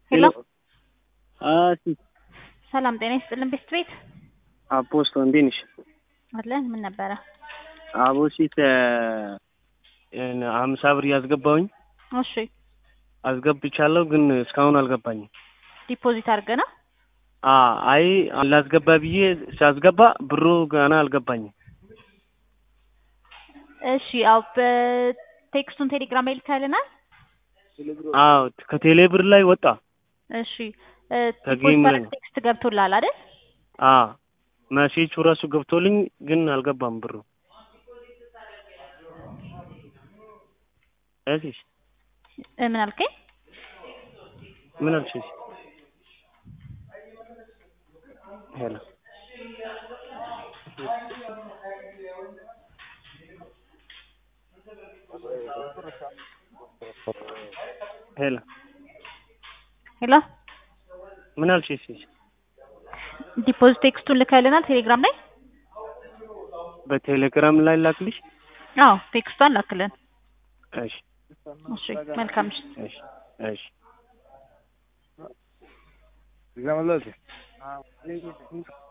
ሄሎ እሺ ሰላም ጤና ይስጥልን ቤስት ቤት አፖስቶ እንዴት ነሽ? አለን ምን ነበረ? አቦሲት ሀምሳ ብር ያስገባውኝ እሺ አስገብቻለሁ፣ ግን እስካሁን አልገባኝም። ዲፖዚት አድርገና አ አይ ላስገባ ብዬ ሲያስገባ ብሩ ገና አልገባኝም። እሺ ያው በቴክስቱን ቴሌግራም ላይ ልካልናል። አዎ ከቴሌ ብር ላይ ወጣ። እሺ ከጌም ላይ ዲፖዚት ቴክስት ገብቶላል አይደል? አ መሴቹ ራሱ ገብቶልኝ ግን አልገባም ብሩ። እሺ እ ምን አልከኝ? ምን አልሽኝ? ሄሎ ሄሎ ሄሎ ምን አልሽኝ? እሺ ዲፖዚት ቴክስቱን ልካልናል ቴሌግራም ላይ። በቴሌግራም ላይ ላክልሽ? አዎ ቴክስቷን ላክልን። እሺ እሺ መልካም ምሽት። እሺ እሺ